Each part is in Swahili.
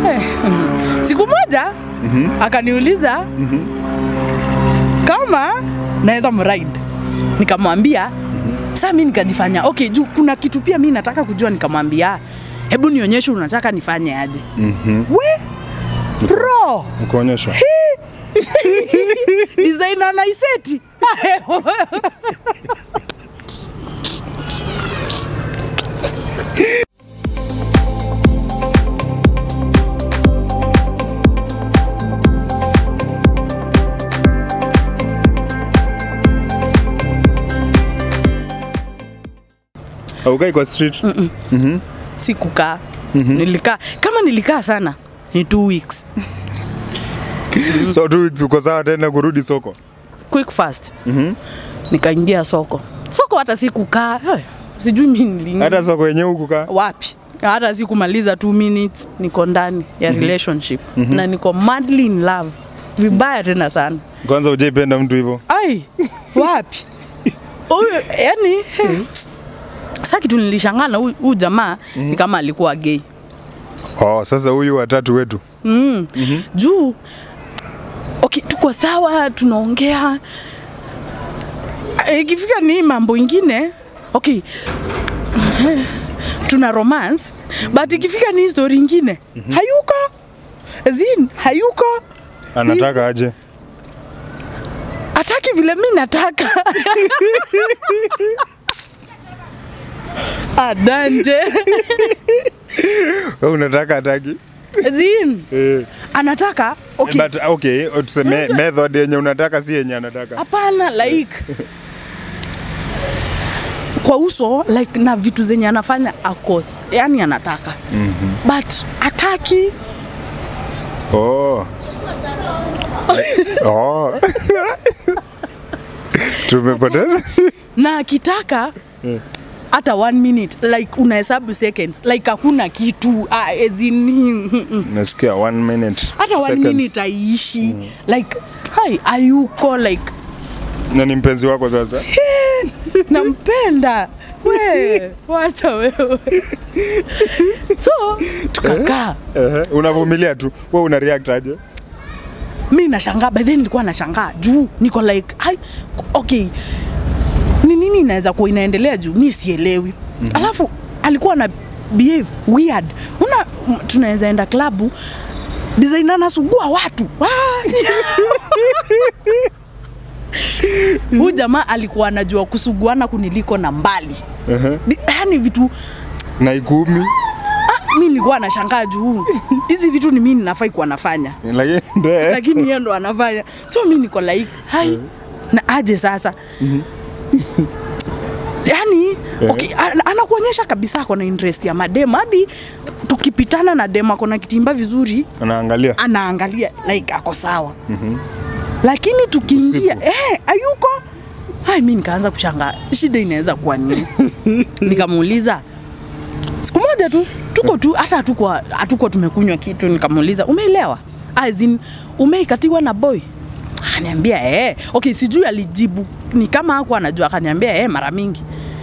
Eh, mm. siku moja akaniuliza kama naweza mride nikamwambia saa mi nikajifanya okay juu kuna kitu pia mi nataka kujua nikamwambia hebu nionyeshe unataka nifanye aje we bro Nikuonyesha. designer naiseti Aukai kwa street. sikukaa nilikaa kama nilikaa sana ni two weeks So two weeks uko sawa tena kurudi soko. quick fast nikaingia soko soko hata sikukaa eh, sijui mi niliingia Hata soko yenyewe huku ka. wapi hata sikumaliza two minutes niko ndani ya relationship na niko madly in love vibaya tena sana Kwanza hujaipenda mtu hivyo. ai wapi huyu yani hey. sa kitu nilishangaa na huyu huyu jamaa ni kama alikuwa gay Oh, sasa huyu watatu wetu. mm. juu okay, tuko sawa tunaongea Eh, ikifika ni mambo ingine okay tuna romance but ikifika ni story ingine hayuko zin hayuko Anataka aje? ataki vile mi nataka adanje Wewe unataka ataki? zin Eh. anataka okay. But okay, tuseme method yenye unataka si yenye anataka. hapana like kwa uso like na vitu zenye anafanya akos yani anataka mm-hmm. but ataki Oh. oh. Tumepoteza. na akitaka hata one minute like unahesabu seconds like hakuna kitu ah, as in, Nasikia one minute. hata one seconds. minute aishi like hai ayuko like Na ni mpenzi wako sasa? nampenda we wacha wewe so tukakaa Ehe, unavumilia tu. Wewe una react aje? mi nashangaa by then nilikuwa nashangaa juu niko like hai, okay ni nini inaweza kuwa inaendelea juu mi sielewi mm-hmm. alafu alikuwa na behave weird una m- tunaweza enda klabu design anasugua watu Ah! huyu jamaa alikuwa anajua kusuguana kuniliko na mbali Ehe. Di- yaani vitu Na ikumi. mi nilikuwa nashangaa juu hizi vitu ni mi ninafai kuwa nafanya Lakini ndio. lakini yeye ndo anafanya so mi niko like hai na aje sasa yani okay, ana- anakuonyesha kabisa ako na interest ya madem hadi tukipitana na dem ako na kitimba vizuri Anaangalia. anaangalia like ako sawa mm-hmm. lakini tukiingia Usiku. eh, ayuko hai mi nikaanza kushangaa shida inaweza kuwa nini nikamuuliza siku moja tu tuko tu hata hatuko hatuko tumekunywa kitu nikamuuliza umeelewa as in umeikatiwa na boy akaniambia eh okay sijui alijibu ni kama hakuwa anajua akaniambia eh mara mingi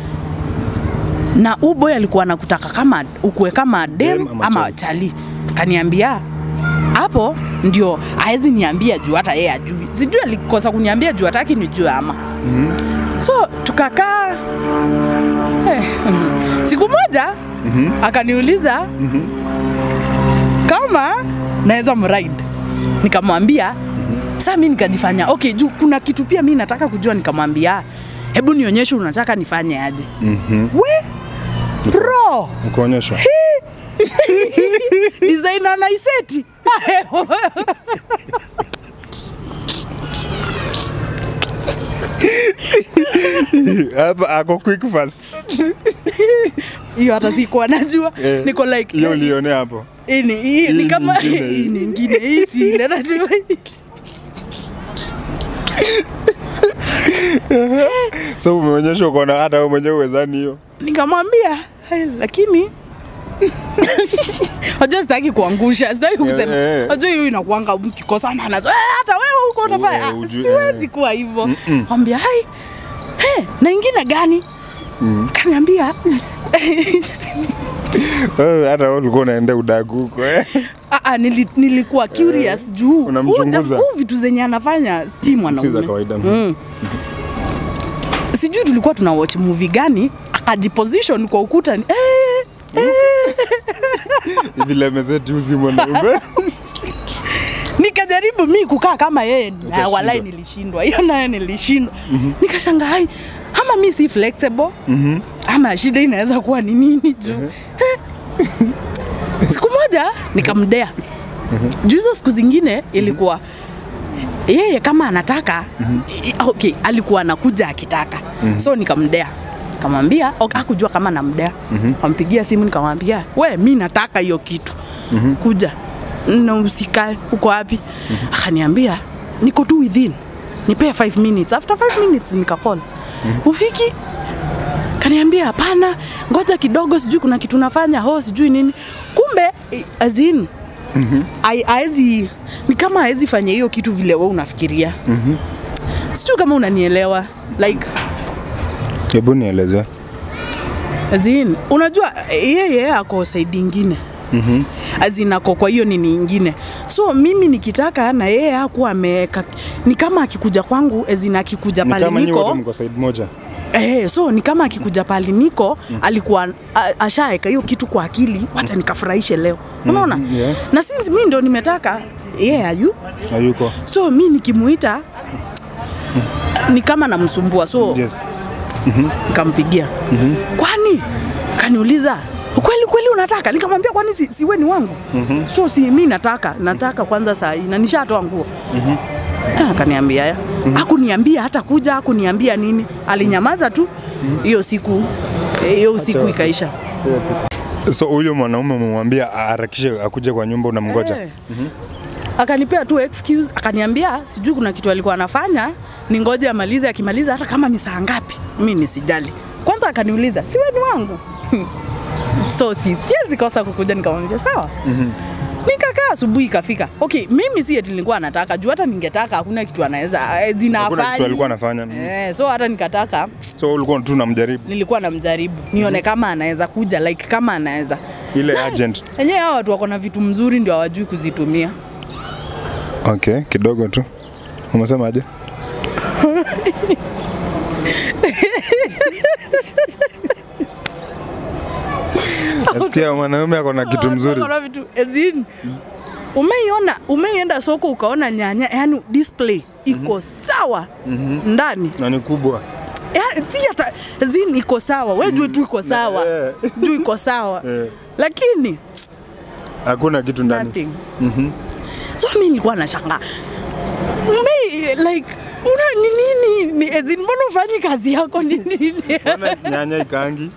na huu boy alikuwa anakutaka kama ukue kama dem, Dem ama ama chali. chali kaniambia hapo ndio aezi niambia juu hata yeye ajui sijui alikosa kuniambia juu hataki nijue ama mm-hmm. so tukakaa eh, mm, siku moja mm-hmm. akaniuliza mm-hmm. kama naweza mride nikamwambia mm-hmm. saa mi nikajifanya okay juu kuna kitu pia mi nataka kujua nikamwambia hebu nionyeshe unataka nifanye aje Mhm. we bro Nikuonyesha. designer naiseti Hapa ako quick fast. hiyo hata sikuwa najua Eh, niko like Hiyo eh, ulionea hapo. hii ni- hii hii ni kama nyingine. hii nyingine hii si ile najua So umeonyesha uko na hata wewe mwenyewe uwezani hiyo. nikamwambia "Hai, lakini Wajua sitaki kuangusha, sitaki kusema. Eh, eh. Wajua hiyo inakuanga mkikosana nazo. Eh, hata wewe huko unafanya. Eh, Ah, ujue, Siwezi kuwa hivyo. Mwambia, "Hai. He, na ingine gani?" Kaniambia Wewe hata wewe ulikuwa unaenda udagu huko eh? Ah, ah, nili, nilikuwa curious juu unamchunguza. huu jam- huu vitu zenye anafanya si Si za mwanaume kawaida. mm. sijui tulikuwa tuna watch movie gani akajiposition kwa ukuta ni, eh, Vile ameseti uzi mwanaume. nikajaribu mi kukaa kama yeye na Ukashindwa. walai nilishindwa hiyo nayo nilishindwa nikashanga hai ama mi si flexible ama shida inaweza kuwa ni nini juu Eh. siku moja nikamdea juu hizo siku zingine ilikuwa yeye kama anataka i- okay, alikuwa anakuja akitaka so nikamdea kamwambia okay, akujua kama namdea kampigia simu nikamwambia we mi nataka hiyo kitu kuja na usikae uko wapi akaniambia niko tu within nipee 5 minutes after 5 minutes nikakol ufiki kaniambia hapana ngoja kidogo sijui kuna kitu nafanya ho sijui nini kumbe i- as in ai- aezi ni kama aezi fanya hiyo kitu vile we unafikiria sijui kama unanielewa like Hebu nieleze. as in, unajua yeye ako saidi ingine mm-hmm. azin ako kwa hiyo nini ingine so mimi nikitaka na yeye hakuwa ameweka ni kama akikuja kwangu azin akikuja Ni pale kama nyinyi wote niko mko side moja. Eh, so ni kama akikuja pali niko mm. alikuwa a- ashaeka hiyo kitu kwa akili, wacha nikafurahishe leo, unaona Mhm, yeah. na since mi ndo nimetaka yeye yeah, ayu Hayuko. so mi nikimuita ni kama namsumbua so Yes. nikampigia kwani kaniuliza kweli kweli unataka nikamwambia kwani si, siwe ni wangu so si mi nataka nataka kwanza saa hii na nishatoa nguo Ah, akaniambia ya akuniambia hata kuja akuniambia nini alinyamaza tu hiyo siku hiyo usiku ikaisha So huyo mwanaume umemwambia aharakishe akuje kwa nyumba unamngoja. Eh. akanipea tu excuse akaniambia sijui kuna kitu alikuwa anafanya ni ngoja amalize akimaliza hata kama ni saa ngapi mi nisijali kwanza akaniuliza siwe ni wangu so si siwezi kosa kukuja nikamwambia sawa nikakaa asubuhi ikafika okay mimi si eti nilikuwa nataka juu hata ningetaka hakuna kitu anaweza eh, Hakuna zinafanya kitu alikuwa anafanya. eh, so hata nikataka So ulikuwa tu unamjaribu nilikuwa namjaribu nione kama anaweza kuja like kama anaweza ile agent. enyewe hao watu wako na vitu mzuri ndio hawajui kuzitumia Okay, kidogo tu. Umesemaje? Nasikia mwanaume ako na kitu mzuri. Wako na vitu ezin umeiona umeienda soko ukaona nyanya yani display iko sawa ndani Na ni kubwa. yani, si hata zin iko sawa we jue tu iko sawa Eh. juu iko sawa Eh. lakini Hakuna kitu ndani. nothing so mi nilikuwa nashanga ume like una ni nini ni ezin mbona ufanyi kazi yako ni nini Mbona nyanya ikaangi?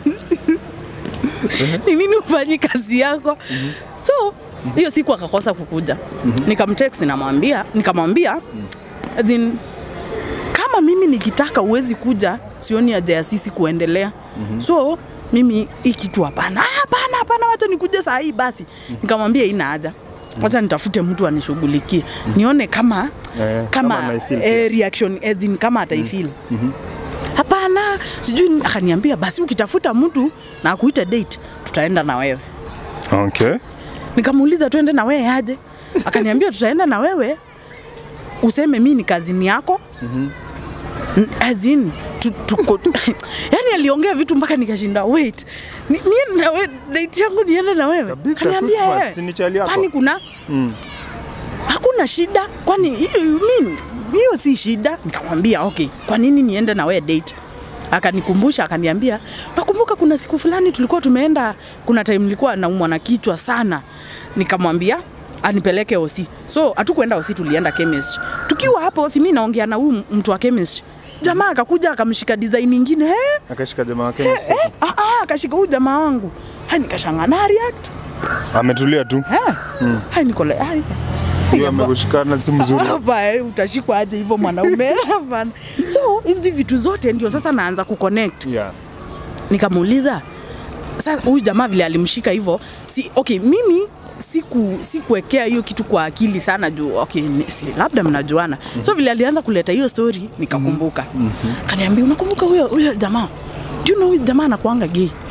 ni nini ufanyi kazi yako so hiyo siku akakosa kukuja nikamtext namwambia nikamwambia as in, kama mimi nikitaka uwezi kuja sioni haja ya sisi kuendelea so mimi hii kitu hapana "Ah, hapana hapana wacha nikuje saa hii basi nikamwambia ina haja wacha nitafute mtu anishughulikie nione kama Eh, kama kama anaifeel eh, reaction as in, kama ataifeel hapana sijui ni- akaniambia basi ukitafuta mtu na akuite date tutaenda na wewe Okay. nikamuuliza tuende na wewe aje akaniambia tutaenda na wewe useme mi ni kazini yako N- as in, tu, tuko, yani aliongea vitu mpaka nikashinda wait ni- niende na wewe date yangu niende na wewe Kabisa, Akaniambia, quick fast, "Eh, si ni chali yako?" kwani kuna Mm. hakuna shida kwani hiyo mi- hiyo si shida nikamwambia okay kwa nini niende na wewe date akanikumbusha akaniambia nakumbuka kuna siku fulani tulikuwa tumeenda kuna time nilikuwa naumwa na kichwa sana nikamwambia anipeleke osi so hatukuenda osi tulienda chemistry tukiwa hapo osi mi naongea na huyu mtu wa chemistry jamaa akakuja akamshika design ingine eh, Akashika jamaa wake eh, msitu. eh, ah, ah, akashika huyu jamaa wangu hai nikashanga na react Ametulia tu. eh, hai nikole hai Hiyo amekushikana si mzuri. hapa eh, utashikwa aje hivyo mwanaume hapana so hizi vitu zote ndio sasa naanza kuconnect Yeah. nikamuuliza sasa huyu jamaa vile alimshika hivyo si, okay mimi siku sikuwekea hiyo kitu kwa akili sana juu okay, ni- si, labda mnajuana mm-hmm. so vile alianza kuleta hiyo story nikakumbuka mm-hmm. kaniambia unakumbuka huyo huyo jamaa do you know huyu jamaa anakuanga gay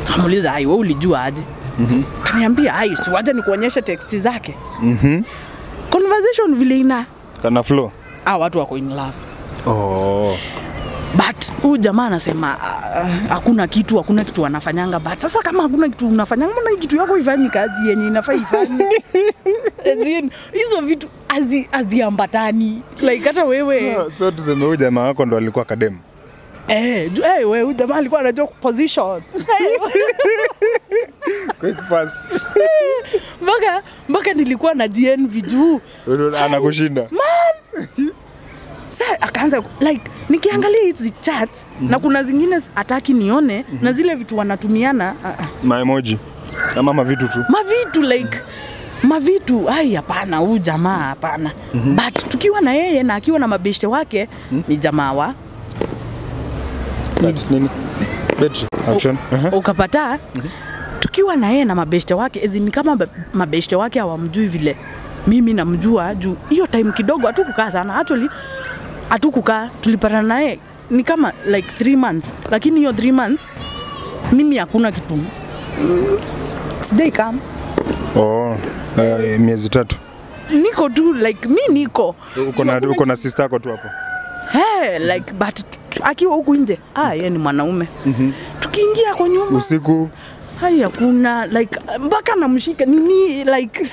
kamuuliza ai we ulijua aje mm-hmm. kaniambia ai siwaja nikuonyeshe teksti zake mm-hmm. conversation vile ina Kana flow. ah, watu wako in love Oh. but huyu jamaa anasema ah, hakuna kitu hakuna kitu anafanyanga but sasa kama hakuna kitu unafanyanga mbona hii kitu yako ifanyi kazi yenye inafaa ifanye As in, hizo vitu hazi- haziambatani like hata wewe So, so tuseme huyu jamaa wako ndo alikuwa kademu. eh, ju- eh, wewe huyu jamaa alikuwa anajua position Quick fast. mpaka mpaka nilikuwa na GNV juu Anakushinda. sa akaanza like nikiangalia hizi chat na kuna zingine hataki nione na zile vitu wanatumiana uh, uh, Maemoji. Ama mavitu tu. mavitu like mavitu ai hapana huyu jamaa hapana mm-hmm. but tukiwa na yeye na akiwa na mabeshte wake mm-hmm. ni jamaa wa That, nini? Battery. Action. Aha. ukapata mm-hmm. tukiwa na yeye na mabeshte wake ezi ni kama ba- mabeshte wake hawamjui vile mimi namjua juu hiyo time kidogo hatukukaa sana actually hatukukaa tulipatana naye ni kama like three months lakini hiyo three months mimi hakuna kitu mm, sijai kama Oh. Uh, miezi tatu. niko tu like mi niko Uko na uko na sister yako tu hapo. hey, like but t- t- akiwa huku nje ah, yeye ni mwanaume mm-hmm. tukiingia kwa nyumba Usiku hai hakuna like mpaka namshika nini like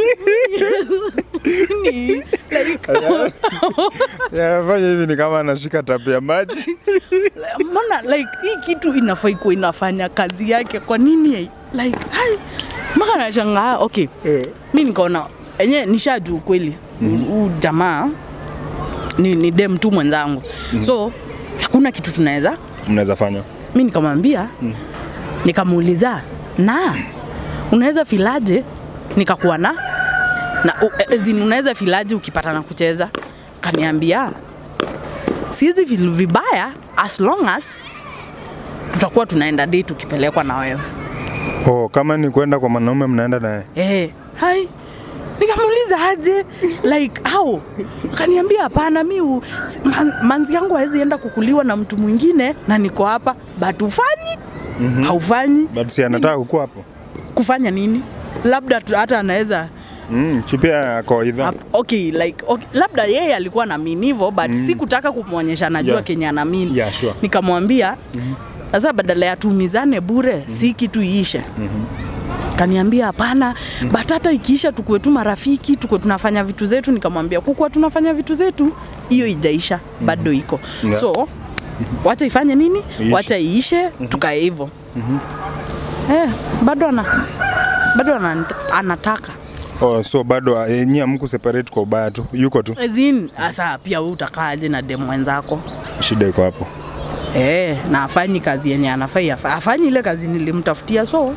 ni like yanafanya hivi ni kama anashika tapu ya maji. mbona like hii kitu inafaa ikuwa inafanya kazi yake kwa nini like hai mpaka nashangaa okay Eh. mi nikaona enye nishajuu kweli huu jamaa ni, ni dem tu mwenzangu so hakuna kitu tunaweza Mnaweza fanya. mi nikamwambia mm. nikamuuliza na unaweza filaje nikakuwa na na u- as in, unaweza filaje ukipata na kucheza kaniambia siwezi feel vibaya as long as tutakuwa tunaenda date tukipelekwa na wewe Oh, kama ni kwenda kwa mwanaume mnaenda naye. eh hai nikamuuliza aje like how kaniambia hapana mi u- si- man, manzi yangu hawezi enda kukuliwa na mtu mwingine na niko hapa but ufanyi mm-hmm. haufanyi But si anataka kukuwa hapo. kufanya nini labda tu- hata anaweza Mm, chipia ako idha. Ap- okay, like, okay, labda yeye alikuwa na mean hivyo but mm. sikutaka kumwonyesha najua Yeah. kenye ana mean Yeah, sure. nikamwambia sasa mm-hmm. badala ya tuumizane bure mm-hmm. si kitu iishe mm-hmm. kaniambia hapana mm-hmm. but hata ikiisha tukuwe tu marafiki tukuwe tunafanya vitu zetu nikamwambia kukuwa tunafanya vitu zetu hiyo ijaisha mm-hmm. bado iko Yeah. so wacha ifanye nini Iishe. wacha iishe mm-hmm. tukae hivyo mm-hmm. eh, bado ana bado ana, anataka Oh, so bado eh, nyie hamku separate kwa ubaya tu. Yuko tu. Ezin, asa pia wewe utakaaje na demu mwenzako Shida iko hapo. eh, na afanyi kazi yenye anafai afa- afanyi ile kazi nilimtafutia so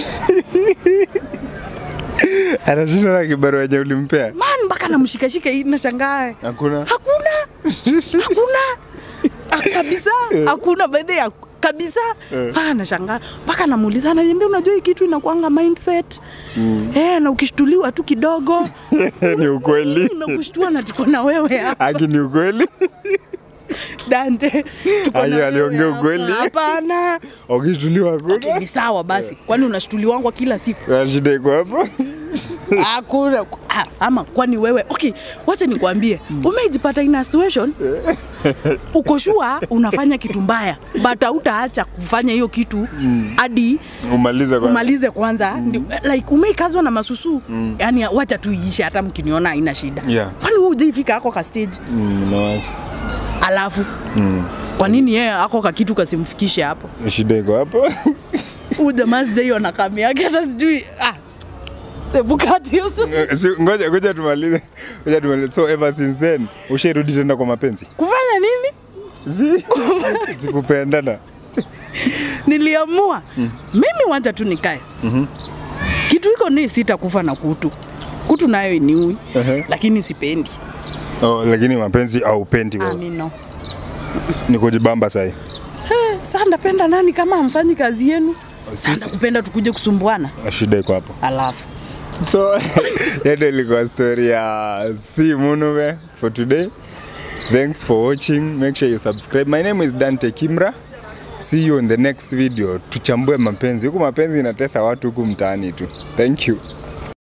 Anashinda na kibarua yenye ulimpea. man mpaka namshikashika hii nashangaa Hakuna. hakuna hakuna Ah, kabisa hakuna baadhi ya kabisa mpaka nashangaa mpaka namuuliza ananiambia unajua hii kitu inakuanga mindset mm. eh, na ukishtuliwa tu kidogo ni ukweli. nakushtua na tuko na wewe hapa Aki ni ukweli. Dante tuko na Ayo, wewe aliongea hapa. ukweli. hapana Ukishtuliwa okay, hakuna. ni sawa basi kwani unashtuliwangwa kila siku Ah, Shida iko hapo. hakuna ah, ama kwani wewe okay wacha nikwambie umejipata in a situation uko shua unafanya kitu mbaya but hautaacha kufanya hiyo kitu hadi Umalize kwa. umalize kwanza mm. like umeikazwa na masusu mm. yani wacha tu iishe hata mkiniona haina shida Yeah. kwani wewe hujaifika ako ka stage Mm, no. alafu mm. kwa nini yeye ako ka kitu kasimfikishe hapo Shida iko hapo. huu jamaa sijaiona kami yake hata sijui ah. Hebu kati hiyo sa- Si, ngoja ngoja tumalize. Ngoja tumalize. So ever since then ushairudi tena kwa mapenzi? kufanya nini Si sikupendana. niliamua mm. mimi wacha tu nikae mm-hmm. kitu iko ni sitakufa na kutu kutu nayo iniui Ehe. lakini sipendi Oh, lakini mapenzi aupendi wewe. amino Ni kujibamba sahi. saa ndapenda nani kama amfanyi kazi yenu saa Sisi- ndakupenda tukuje kusumbuana Shida iko hapo. alafu So hiyo ndio ilikuwa story ya si Munume for today. Thanks for watching. Make sure you subscribe. My name is Dante Kimra see you in the next video tuchambue mapenzi huku mapenzi inatesa watu huku mtaani tu thank you